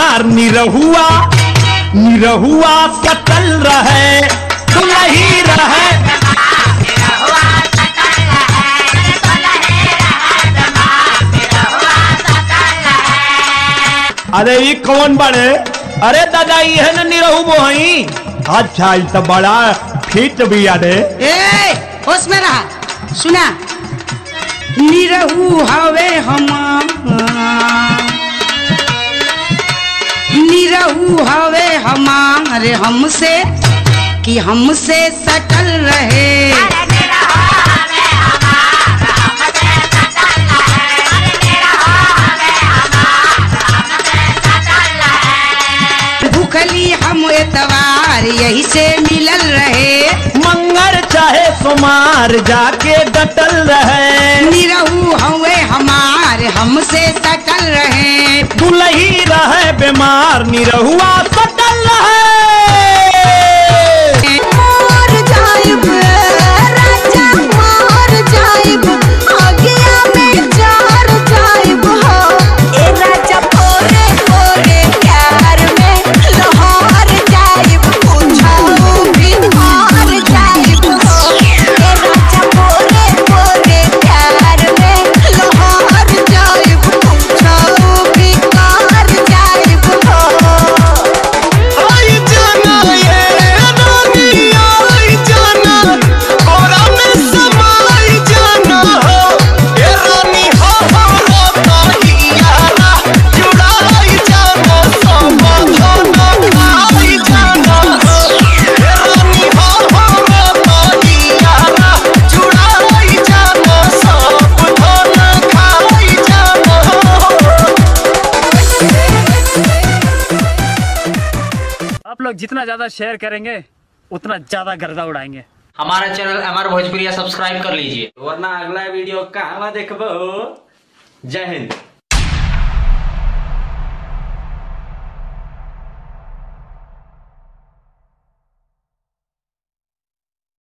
बीमार निरहुआ निरहुआ सटल रहे दुलही रहे अरे ये कौन बड़े अरे दादा ये है ना निरहु बोहई अच्छा ये तो बड़ा फिट भी अरे ए होश में रहा सुना निरहू हवे हम निरहू हवे हमारे हमसे कि हमसे सटल रहे भूखली हम एतवार यही से मिलल रहे मंगर चाहे सुमार जाके डटल रहे निरहू हवे हमार हमसे सटल रहे दुलही रहे बीमार निरहुआ सटल रहे मोर जाइब राजा मोर जाइब आगिया में जार जाइब हो ए राजा पोरे पोरे प्यार में लोहार जाइब पूछाऊ भी हार जाइब हो ए राजा पोरे पोरे प्यार में लोहार जाइब पूछाऊ भी हार जाइब हो आई जाना ये रानी आई जाना कोरा में समाई जाना हो ये रानी हो हो हो ताहियारा जुड़ाई जाना सब धोना आई जाना हो ये रानी हो हो हो ताहियारा जुड़ाई जाना सब धोना खाई जाना हो आप लोग जितना ज्यादा शेयर करेंगे उतना ज्यादा गर्दा उड़ाएंगे हमारा चैनल अमर भोजपुरिया सब्सक्राइब कर लीजिए वरना अगला वीडियो कहवा देखबो जय हिंद